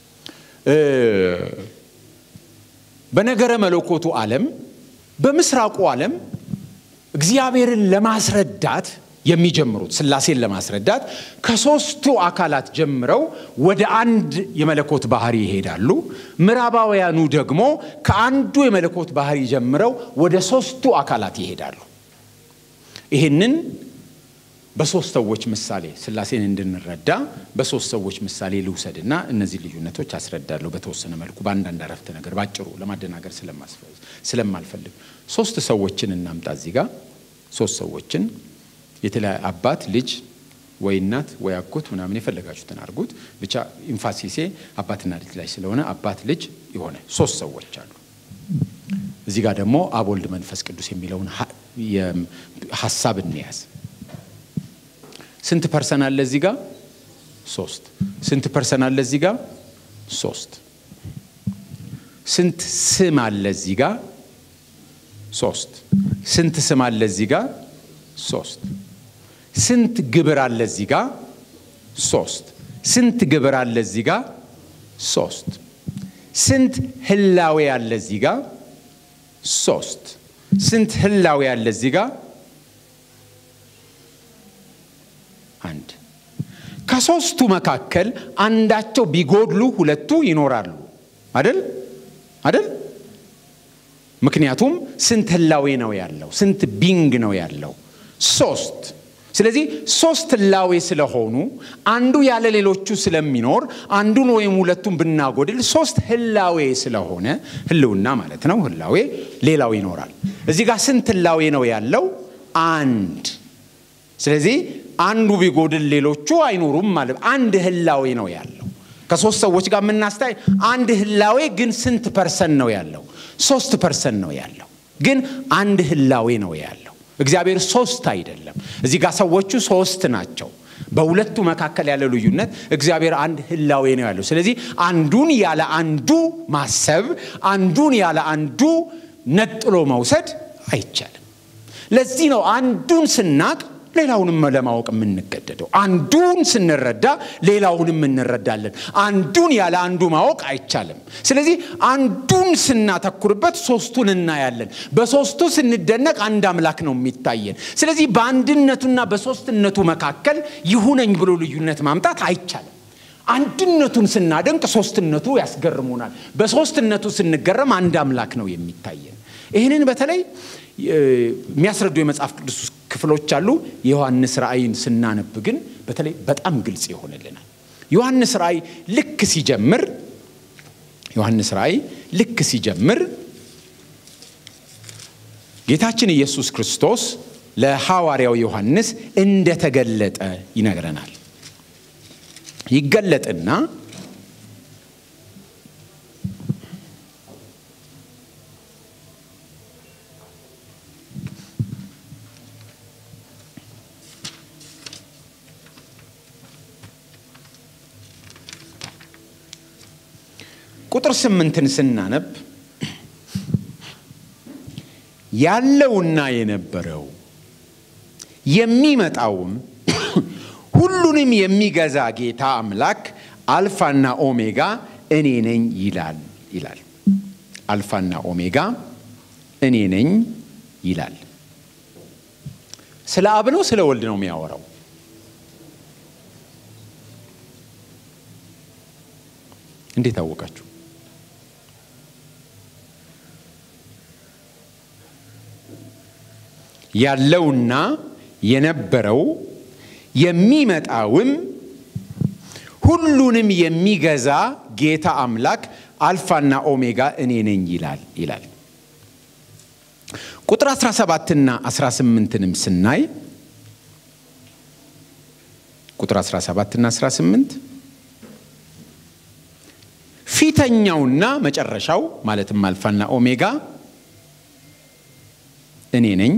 በነገረ መለኮቱ ዓለም በምስራቁ ዓለም እግዚአብሔርን ለማስረዳት የሚጀምሩት ስላሴን ለማስረዳት ከሶስቱ አካላት ጀምረው ወደ አንድ የመለኮት ባህሪ ይሄዳሉ። ምዕራባውያኑ ደግሞ ከአንዱ የመለኮት ባህሪ ጀምረው ወደ ሶስቱ አካላት ይሄዳሉ። ይህንን በሶስት ሰዎች ምሳሌ ስላሴን እንድንረዳ በሶስት ሰዎች ምሳሌ ልውሰድና እነዚህ ልዩነቶች አስረዳለሁ በተወሰነ መልኩ በአንዳንድ አረፍተ ነገር ባጭሩ ለማደናገር ስለማልፈልግ ሶስት ሰዎችን እናምጣ እዚህ ጋር ሶስት ሰዎችን የተለያየ አባት ልጅ ወይ እናት ወይ አጎት ምናምን የፈለጋችሁትን አድርጉት ብቻ ኢንፋሲሴ አባትና ልጅ ላይ ስለሆነ አባት ልጅ የሆነ ሶስት ሰዎች አሉ እዚህ ጋር ደግሞ አብ ወልድ መንፈስ ቅዱስ የሚለውን ሀሳብ እንያዝ ስንት ፐርሰን አለ እዚህ ጋር ሶስት ስንት ፐርሰን አለ እዚህ ጋር ሶስት ስንት ስም አለ እዚህ ጋር ሶስት ስንት ስም አለ እዚህ ጋር ሶስት ስንት ግብር አለ እዚህ ጋር ሶስት ስንት ግብር አለ እዚህ ጋር ሶስት ስንት ህላዌ አለ እዚህ ጋር ሶስት ስንት ህላዌ አለ እዚህ ጋር አንድ ከሶስቱ መካከል አንዳቸው ቢጎድሉ ሁለቱ ይኖራሉ አደል አደል ምክንያቱም ስንት ህላዌ ነው ያለው ስንት ቢንግ ነው ያለው ሶስት ስለዚህ ሶስት ህላዌ ስለሆኑ አንዱ ያለ ሌሎቹ ስለሚኖር አንዱን ወይም ሁለቱን ብናጎድል ሶስት ህላዌ ስለሆነ ህልውና ማለት ነው ህላዌ ሌላው ይኖራል እዚህ ጋር ስንት ህላዌ ነው ያለው አንድ ስለዚህ አንዱ ቢጎድል ሌሎቹ አይኖሩም ማለት አንድ ህላዌ ነው ያለው ከሶስት ሰዎች ጋር የምናስታይ አንድ ህላዌ ግን ስንት ፐርሰን ነው ያለው ሶስት ፐርሰን ነው ያለው ግን አንድ ህላዌ ነው ያለው እግዚአብሔር ሶስት አይደለም እዚህ ጋር ሰዎቹ ሶስት ናቸው በሁለቱ መካከል ያለ ልዩነት እግዚአብሔር አንድ ህላዌ ነው ያለው ስለዚህ አንዱን ያለ አንዱ ማሰብ አንዱን ያለ አንዱ ነጥሎ መውሰድ አይቻልም ለዚህ ነው አንዱን ስናቅ ሌላውንም ለማወቅ የምንገደደው አንዱን ስንረዳ ሌላውንም እንረዳለን አንዱን ያለ አንዱ ማወቅ አይቻልም ስለዚህ አንዱን ስናተኩርበት ሶስቱን እናያለን በሶስቱ ስንደነቅ አንድ አምላክ ነው የሚታየን ስለዚህ በአንድነቱና በሶስትነቱ መካከል ይሁነኝ ብሎ ልዩነት ማምጣት አይቻልም አንድነቱን ስናደንቅ ሶስትነቱ ያስገርሙናል በሶስትነቱ ስንገረም አንድ አምላክ ነው የሚታየን ይህንን በተለይ የሚያስረዱ የመጽሐፍ ቅዱስ ክፍሎች አሉ የዮሐንስ ራእይን ስናነብ ግን በተለይ በጣም ግልጽ ይሆንልናል ዮሐንስ ራእይ ልክ ሲጀምር ዮሐንስ ራእይ ልክ ሲጀምር ጌታችን ኢየሱስ ክርስቶስ ለሐዋርያው ዮሐንስ እንደተገለጠ ይነግረናል ይገለጥና ቁጥር ስምንትን ስናነብ ያለውና የነበረው የሚመጣውም ሁሉንም የሚገዛ ጌታ አምላክ አልፋና ኦሜጋ እኔ ነኝ ይላል ይላል አልፋና ኦሜጋ እኔ ነኝ ይላል ስለ አብ ነው ስለ ወልድ ነው የሚያወራው እንዴት አወቃችሁ ያለውና የነበረው የሚመጣውም ሁሉንም የሚገዛ ጌታ አምላክ አልፋና ኦሜጋ እኔ ነኝ ይላል ይላል። ቁጥር 17ና 18ንም ስናይ ቁጥር 17ና 18 ፊተኛውና መጨረሻው ማለትም አልፋና ኦሜጋ እኔ ነኝ፣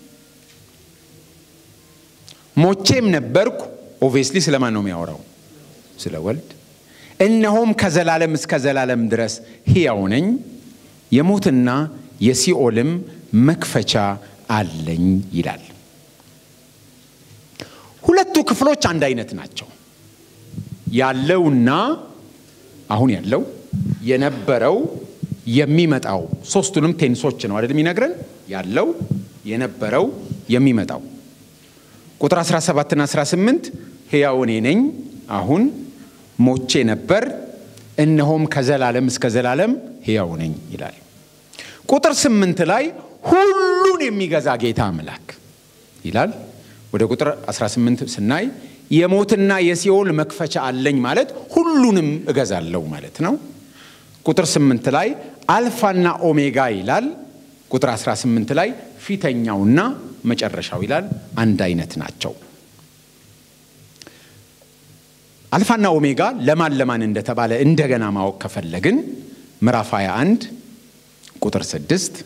ሞቼም ነበርኩ። ኦብቪየስሊ ስለማን ነው የሚያወራው? ስለ ወልድ። እነሆም ከዘላለም እስከ ዘላለም ድረስ ሕያው ነኝ፣ የሞትና የሲኦልም መክፈቻ አለኝ ይላል። ሁለቱ ክፍሎች አንድ አይነት ናቸው። ያለውና አሁን ያለው የነበረው የሚመጣው ሶስቱንም ቴንሶች ነው አይደል የሚነግረን ያለው የነበረው የሚመጣው ቁጥር 17 እና 18 ሕያው እኔ ነኝ አሁን ሞቼ ነበር እነሆም ከዘላለም እስከ ዘላለም ሕያው ነኝ ይላል ቁጥር 8 ላይ ሁሉን የሚገዛ ጌታ አምላክ ይላል ወደ ቁጥር 18 ስናይ የሞትና የሲኦል መክፈቻ አለኝ ማለት ሁሉንም እገዛለሁ ማለት ነው። ቁጥር 8 ላይ አልፋና ኦሜጋ ይላል። ቁጥር 18 ላይ ፊተኛውና መጨረሻው ይላል። አንድ አይነት ናቸው። አልፋና ኦሜጋ ለማን ለማን እንደተባለ እንደገና ማወቅ ከፈለግን ምዕራፍ 21 ቁጥር 6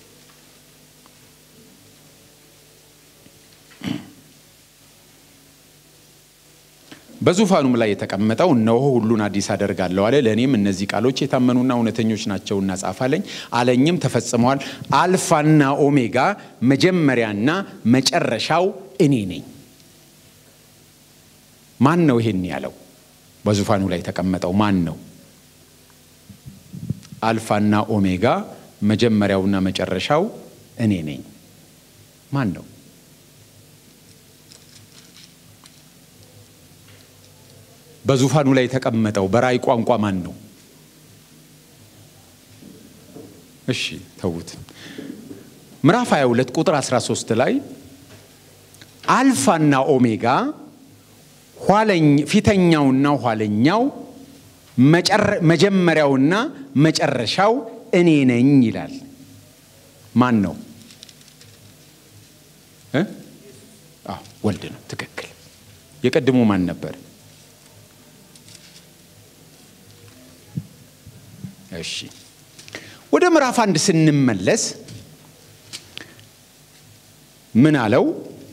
በዙፋኑም ላይ የተቀመጠው እነሆ ሁሉን አዲስ አደርጋለሁ አለ። ለእኔም እነዚህ ቃሎች የታመኑና እውነተኞች ናቸውና ጻፋለኝ አለኝም፣ ተፈጽመዋል። አልፋና ኦሜጋ መጀመሪያና መጨረሻው እኔ ነኝ። ማን ነው ይሄን ያለው? በዙፋኑ ላይ የተቀመጠው ማን ነው? አልፋና ኦሜጋ መጀመሪያውና መጨረሻው እኔ ነኝ። ማን ነው? በዙፋኑ ላይ የተቀመጠው በራእይ ቋንቋ ማን ነው? እሺ ተዉት። ምዕራፍ 22 ቁጥር 13 ላይ አልፋና ኦሜጋ ፊተኛውና ኋለኛው መጀመሪያውና መጨረሻው እኔ ነኝ ይላል። ማን ነው? ወልድ ነው። ትክክል። የቀድሞ ማን ነበር? እሺ ወደ ምዕራፍ አንድ ስንመለስ ምን አለው?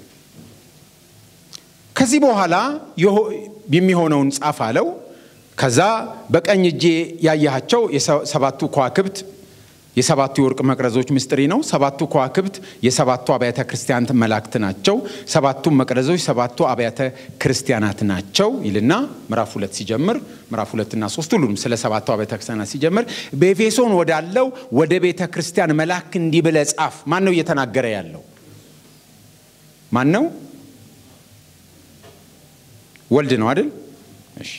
ከዚህ በኋላ የሚሆነውን ጻፍ አለው። ከዛ በቀኝ እጄ ያያቸው የሰባቱ ከዋክብት የሰባቱ የወርቅ መቅረዞች ምስጢሪ ነው። ሰባቱ ከዋክብት የሰባቱ አብያተ ክርስቲያናት መላእክት ናቸው። ሰባቱ መቅረዞች ሰባቱ አብያተ ክርስቲያናት ናቸው ይልና ምዕራፍ ሁለት ሲጀምር ምዕራፍ ሁለትና ሶስት ሁሉም ስለ ሰባቱ አብያተ ክርስቲያናት ሲጀምር በኤፌሶን ወዳለው ወደ ቤተ ክርስቲያን መልአክ እንዲህ ብለህ ጻፍ። ማን ነው እየተናገረ ያለው? ማን ነው? ወልድ ነው አይደል? እሺ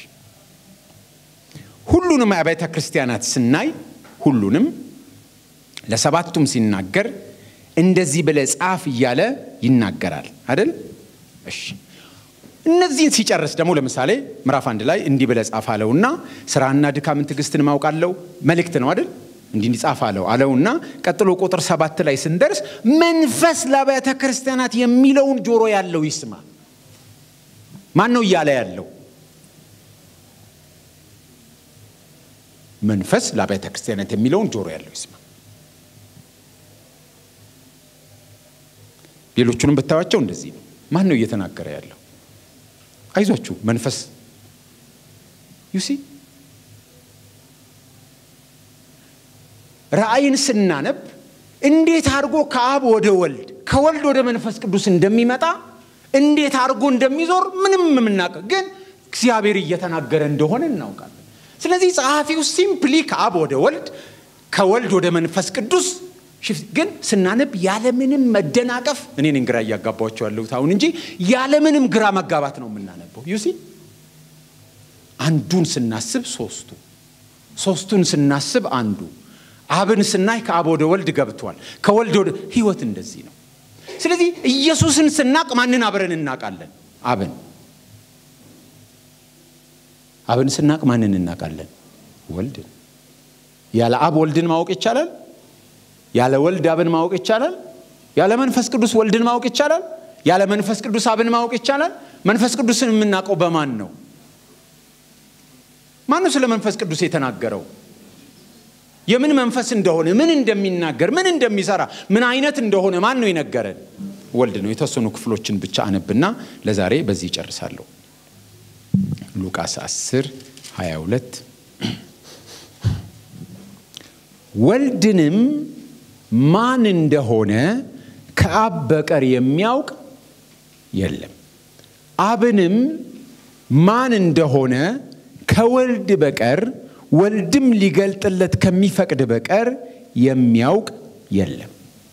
ሁሉንም አብያተ ክርስቲያናት ስናይ ሁሉንም ለሰባቱም ሲናገር እንደዚህ ብለህ ጻፍ እያለ ይናገራል አይደል? እሺ እነዚህን ሲጨርስ ደግሞ ለምሳሌ ምዕራፍ አንድ ላይ እንዲህ ብለህ ጻፍ አለውና ስራና ድካምን ትዕግስትን ማውቃለው መልእክት ነው አይደል? እንዲህ እንዲጻፍ አለው አለውና ቀጥሎ ቁጥር ሰባት ላይ ስንደርስ መንፈስ ለአብያተ ክርስቲያናት የሚለውን ጆሮ ያለው ይስማ። ማን ነው እያለ ያለው? መንፈስ ለአብያተ ክርስቲያናት የሚለውን ጆሮ ያለው ይስማ። ሌሎቹንም ብታዩቸው እንደዚህ ነው። ማን ነው እየተናገረ ያለው? አይዟችሁ መንፈስ ዩሲ ራእይን ስናነብ እንዴት አድርጎ ከአብ ወደ ወልድ ከወልድ ወደ መንፈስ ቅዱስ እንደሚመጣ እንዴት አድርጎ እንደሚዞር ምንም የምናውቅ ግን እግዚአብሔር እየተናገረ እንደሆነ እናውቃለን። ስለዚህ ጸሐፊው ሲምፕሊ ከአብ ወደ ወልድ ከወልድ ወደ መንፈስ ቅዱስ ግን ስናነብ ያለምንም መደናቀፍ እኔን ግራ እያጋባቸው ያለሁት አሁን እንጂ ያለምንም ግራ መጋባት ነው የምናነበው። ዩሲ አንዱን ስናስብ ሶስቱ፣ ሶስቱን ስናስብ አንዱ፣ አብን ስናይ ከአብ ወደ ወልድ ገብቷል። ከወልድ ወደ ህይወት እንደዚህ ነው። ስለዚህ ኢየሱስን ስናቅ ማንን አብረን እናውቃለን? አብን። አብን ስናቅ ማንን እናውቃለን? ወልድን። ያለ አብ ወልድን ማወቅ ይቻላል? ያለ ወልድ አብን ማወቅ ይቻላል? ያለ መንፈስ ቅዱስ ወልድን ማወቅ ይቻላል? ያለ መንፈስ ቅዱስ አብን ማወቅ ይቻላል? መንፈስ ቅዱስን የምናውቀው በማን ነው? ማን ነው ስለ መንፈስ ቅዱስ የተናገረው? የምን መንፈስ እንደሆነ፣ ምን እንደሚናገር፣ ምን እንደሚሰራ፣ ምን አይነት እንደሆነ ማን ነው የነገረን? ወልድ ነው። የተወሰኑ ክፍሎችን ብቻ አነብና ለዛሬ በዚህ ይጨርሳለሁ። ሉቃስ 10 22 ወልድንም ማን እንደሆነ ከአብ በቀር የሚያውቅ የለም፣ አብንም ማን እንደሆነ ከወልድ በቀር ወልድም ሊገልጥለት ከሚፈቅድ በቀር የሚያውቅ የለም።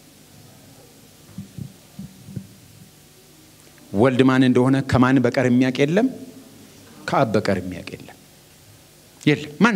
ወልድ ማን እንደሆነ ከማን በቀር የሚያውቅ የለም፣ ከአብ በቀር የሚያውቅ የለም የለም። ማን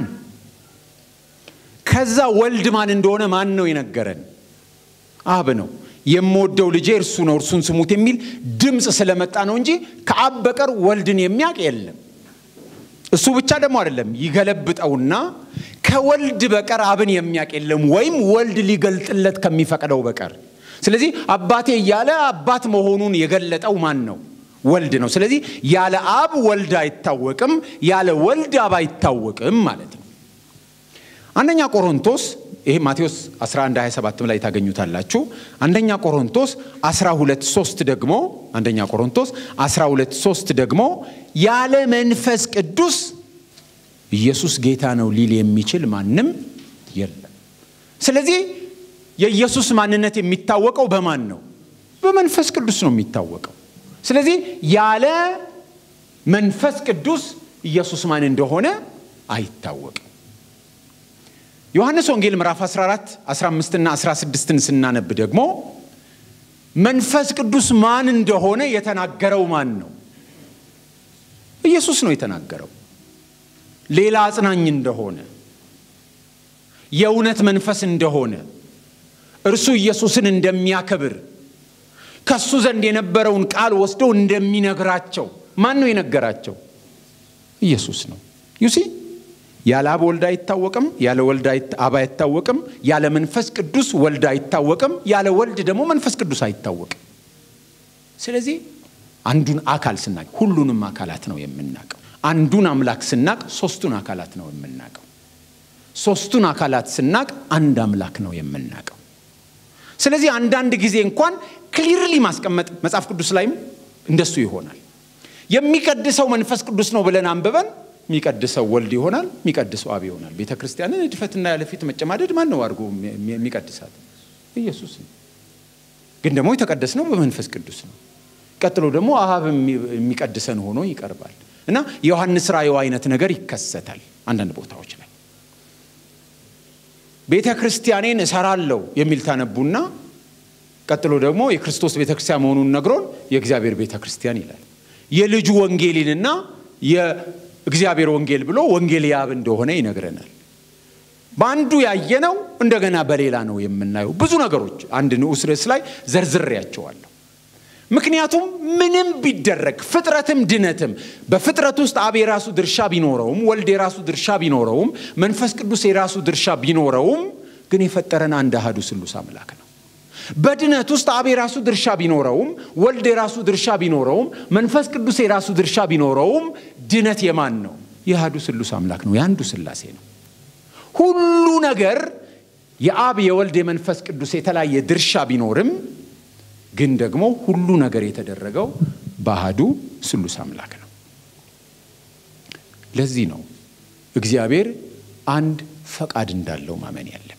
ከዛ ወልድ ማን እንደሆነ ማን ነው የነገረን? አብ ነው። የምወደው ልጄ እርሱ ነው እርሱን ስሙት የሚል ድምፅ ስለመጣ ነው እንጂ ከአብ በቀር ወልድን የሚያውቅ የለም። እሱ ብቻ ደግሞ አይደለም፣ ይገለብጠውና ከወልድ በቀር አብን የሚያውቅ የለም ወይም ወልድ ሊገልጥለት ከሚፈቅደው በቀር። ስለዚህ አባቴ እያለ አባት መሆኑን የገለጠው ማን ነው? ወልድ ነው። ስለዚህ ያለ አብ ወልድ አይታወቅም፣ ያለ ወልድ አብ አይታወቅም ማለት ነው። አንደኛ ቆሮንቶስ ይሄ ማቴዎስ 11 27 ላይ ታገኙታላችሁ። አንደኛ ቆሮንቶስ 12 3 ደግሞ አንደኛ ቆሮንቶስ 12 3 ደግሞ ያለ መንፈስ ቅዱስ ኢየሱስ ጌታ ነው ሊል የሚችል ማንም የለም። ስለዚህ የኢየሱስ ማንነት የሚታወቀው በማን ነው? በመንፈስ ቅዱስ ነው የሚታወቀው። ስለዚህ ያለ መንፈስ ቅዱስ ኢየሱስ ማን እንደሆነ አይታወቅም። ዮሐንስ ወንጌል ምዕራፍ 14 15 እና 16ን ስናነብ ደግሞ መንፈስ ቅዱስ ማን እንደሆነ የተናገረው ማን ነው? ኢየሱስ ነው የተናገረው። ሌላ አጽናኝ እንደሆነ የእውነት መንፈስ እንደሆነ እርሱ ኢየሱስን እንደሚያከብር ከሱ ዘንድ የነበረውን ቃል ወስዶ እንደሚነግራቸው ማን ነው የነገራቸው? ኢየሱስ ነው። ዩሲ ያለ አብ ወልድ አይታወቅም፣ ያለ ወልድ አብ አይታወቅም፣ ያለ መንፈስ ቅዱስ ወልድ አይታወቅም፣ ያለ ወልድ ደግሞ መንፈስ ቅዱስ አይታወቅም። ስለዚህ አንዱን አካል ስናቅ ሁሉንም አካላት ነው የምናውቀው። አንዱን አምላክ ስናቅ ሶስቱን አካላት ነው የምናውቀው። ሶስቱን አካላት ስናቅ አንድ አምላክ ነው የምናውቀው። ስለዚህ አንዳንድ ጊዜ እንኳን ክሊርሊ ማስቀመጥ መጽሐፍ ቅዱስ ላይም እንደሱ ይሆናል። የሚቀድሰው መንፈስ ቅዱስ ነው ብለን አንብበን የሚቀድሰው ወልድ ይሆናል፣ የሚቀድሰው አብ ይሆናል። ቤተ ክርስቲያንን እድፈትና ያለፊት መጨማደድ ማን ነው አድርጎ የሚቀድሳት? ኢየሱስ ነው። ግን ደግሞ የተቀደስ ነው በመንፈስ ቅዱስ ነው። ቀጥሎ ደግሞ አብ የሚቀድሰን ሆኖ ይቀርባል እና የዮሐንስ ራእዩ አይነት ነገር ይከሰታል አንዳንድ ቦታዎች ላይ ቤተ ክርስቲያኔን እሰራለሁ የሚል ታነቡና ቀጥሎ ደግሞ የክርስቶስ ቤተ ክርስቲያን መሆኑን ነግሮን የእግዚአብሔር ቤተ ክርስቲያን ይላል። የልጁ ወንጌልንና የእግዚአብሔር ወንጌል ብሎ ወንጌል የአብ እንደሆነ ይነግረናል። በአንዱ ያየነው እንደገና በሌላ ነው የምናየው። ብዙ ነገሮች አንድ ንዑስ ርዕስ ላይ ዘርዝሬያቸዋለሁ። ምክንያቱም ምንም ቢደረግ ፍጥረትም ድነትም በፍጥረት ውስጥ አብ የራሱ ድርሻ ቢኖረውም ወልድ የራሱ ድርሻ ቢኖረውም መንፈስ ቅዱስ የራሱ ድርሻ ቢኖረውም ግን የፈጠረን አንድ አሃዱ ስሉስ አምላክ ነው። በድነት ውስጥ አብ የራሱ ድርሻ ቢኖረውም ወልድ የራሱ ድርሻ ቢኖረውም መንፈስ ቅዱስ የራሱ ድርሻ ቢኖረውም ድነት የማን ነው? የአሃዱ ስሉስ አምላክ ነው። የአንዱ ስላሴ ነው። ሁሉ ነገር የአብ የወልድ የመንፈስ ቅዱስ የተለያየ ድርሻ ቢኖርም ግን ደግሞ ሁሉ ነገር የተደረገው በአሃዱ ስሉስ አምላክ ነው። ለዚህ ነው እግዚአብሔር አንድ ፈቃድ እንዳለው ማመን ያለብን።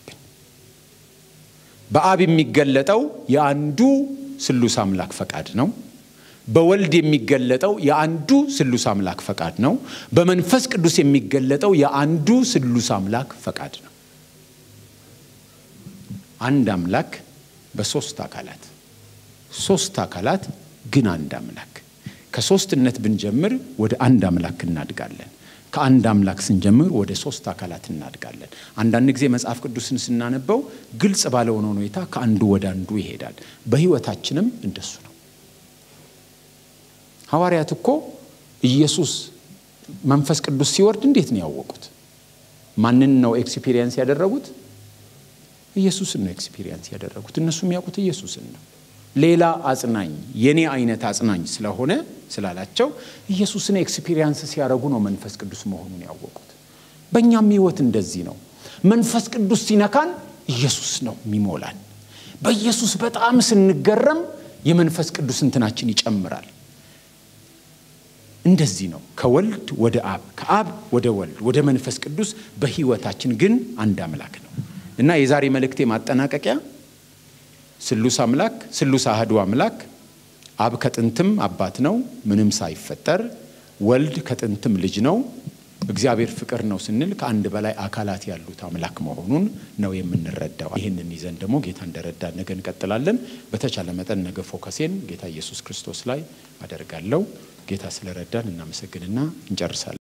በአብ የሚገለጠው የአንዱ ስሉስ አምላክ ፈቃድ ነው። በወልድ የሚገለጠው የአንዱ ስሉስ አምላክ ፈቃድ ነው። በመንፈስ ቅዱስ የሚገለጠው የአንዱ ስሉስ አምላክ ፈቃድ ነው። አንድ አምላክ በሶስት አካላት ሶስት አካላት ግን አንድ አምላክ። ከሶስትነት ብንጀምር ወደ አንድ አምላክ እናድጋለን። ከአንድ አምላክ ስንጀምር ወደ ሶስት አካላት እናድጋለን። አንዳንድ ጊዜ መጽሐፍ ቅዱስን ስናነበው ግልጽ ባለሆነ ሁኔታ ከአንዱ ወደ አንዱ ይሄዳል። በሕይወታችንም እንደሱ ነው። ሐዋርያት እኮ ኢየሱስ መንፈስ ቅዱስ ሲወርድ እንዴት ነው ያወቁት? ማንን ነው ኤክስፒሪየንስ ያደረጉት? ኢየሱስን ነው ኤክስፒሪየንስ ያደረጉት። እነሱ የሚያውቁት ኢየሱስን ነው። ሌላ አጽናኝ የኔ አይነት አጽናኝ ስለሆነ ስላላቸው ኢየሱስን ኤክስፒሪየንስ ሲያደርጉ ነው መንፈስ ቅዱስ መሆኑን ያወቁት። በእኛም ህይወት እንደዚህ ነው። መንፈስ ቅዱስ ሲነካን ኢየሱስ ነው የሚሞላን። በኢየሱስ በጣም ስንገረም የመንፈስ ቅዱስ እንትናችን ይጨምራል። እንደዚህ ነው ከወልድ ወደ አብ ከአብ ወደ ወልድ ወደ መንፈስ ቅዱስ በህይወታችን ግን አንድ አምላክ ነው እና የዛሬ መልእክቴ ማጠናቀቂያ ስሉስ አምላክ ስሉስ አህዱ አምላክ አብ ከጥንትም አባት ነው ምንም ሳይፈጠር ወልድ ከጥንትም ልጅ ነው እግዚአብሔር ፍቅር ነው ስንል ከአንድ በላይ አካላት ያሉት አምላክ መሆኑን ነው የምንረዳው። ይህንን ይዘን ደግሞ ጌታ እንደረዳን ነገ እንቀጥላለን። በተቻለ መጠን ነገ ፎከሴን ጌታ ኢየሱስ ክርስቶስ ላይ አደርጋለሁ። ጌታ ስለረዳን እናመሰግንና እንጨርሳለን።